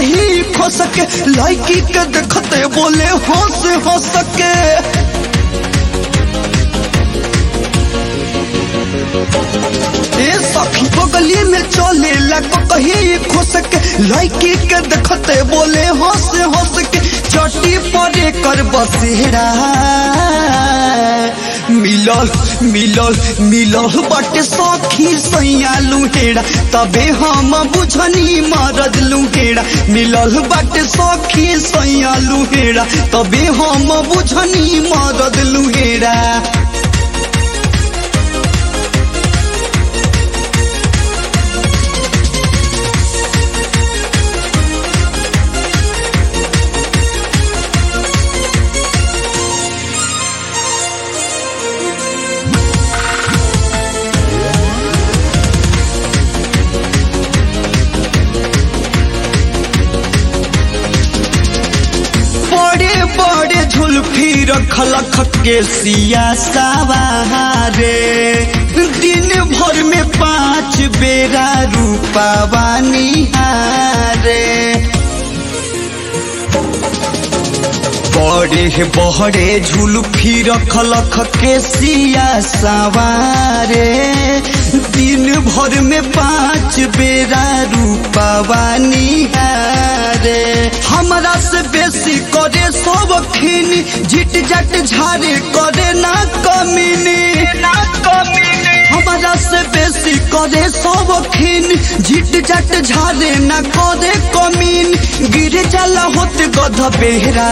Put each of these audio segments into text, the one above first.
कहीं खो सके लड़की के देखते बोले हंस हंस के ए सखी बगली में चले लको कहीं खो सके लड़की के देखते बोले हंस हंस के चटी परे कर बसेरा मिलल मिलल मिलल बाटे सखी सैया लुहेड़ा तबे हम बुझनी मरद लुहेड़ा मिलल बाटे सखी सैया लुहेड़ा तबे हम बुझनी मरद लुहेड़ा बड़े बड़े झुलफी रखल के सिया सवारे दिन भर में पांच बेरा रूपावा निहारे बड़े बड़े झुलफी रखल के सिया सवारे दिन भर में पांच बेरा रूपावा निहारे हमरा से बेसी करे सब खीनी झिट जट झारे करे ना कमीनी ना कमीनी हमरा से बेसी करे सब खीन झिट जट झारे ना करे कमीन गिर जाला होत गध बेहरा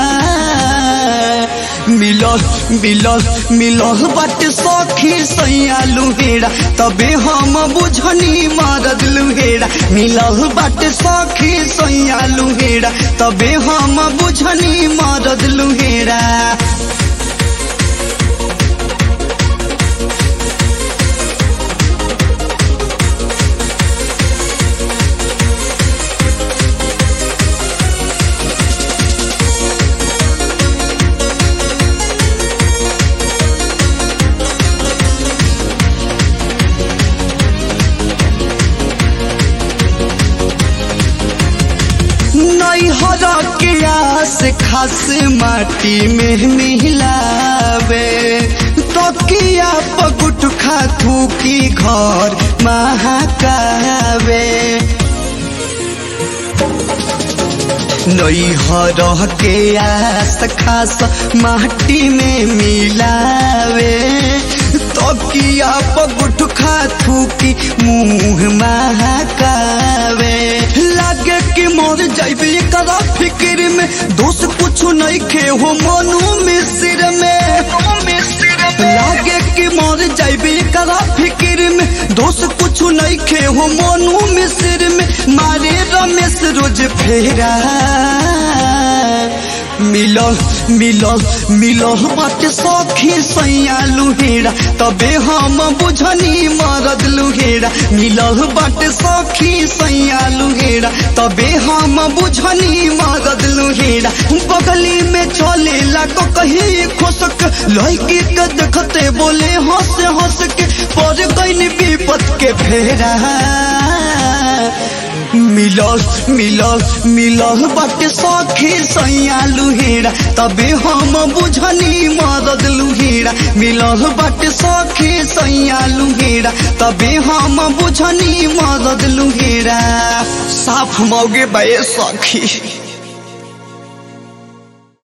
मिलल मिलल मिलल बट सखी सैया लुहेड़ा तबे हम बुझनी मरद लुहेड़ा मिलल बट सखी सैया लुहेड़ा तबे हम बुझनी मरद लुहेड़ा नैहर के आस खास माटी में मिलावे तकिया पगुट खाथू की घर महाकावे नैहर के आस खास माटी में मिलावे तकिया पगुट खाथू की मुंह महाकावे लागे कि मर जाइबे एकरा फिक्र में दोस्त कुछ नहीं खे हो मनु मिश्र में लागे कि मर जाइबे एकरा फिक्र में दोस्त कुछ नहीं खे हो मनु मिश्र में मारे रमेश रोज फेरा मिलल मिलल मिलल बाटे सखी सैया लुहेड़ा तबे हम बुझनी मरद लुहेड़ा मिलल बाटे सखी सैया लुहेड़ा तबे हम बुझनी मरद लुहेड़ा बगली में चले लाको कहीं खोसक लड़की के देखते बोले हंस हंस के पर गईन विपत के फेरा मिलल मिलल मिलल बाटे सखी सैया लुहेड़ा तबे हम बुझनी मदद लुहेड़ा मिलल बाटे सखी सैया लुहेड़ा तबे हम बुझनी मदद लुहेड़ा साफ मौगे बे सखी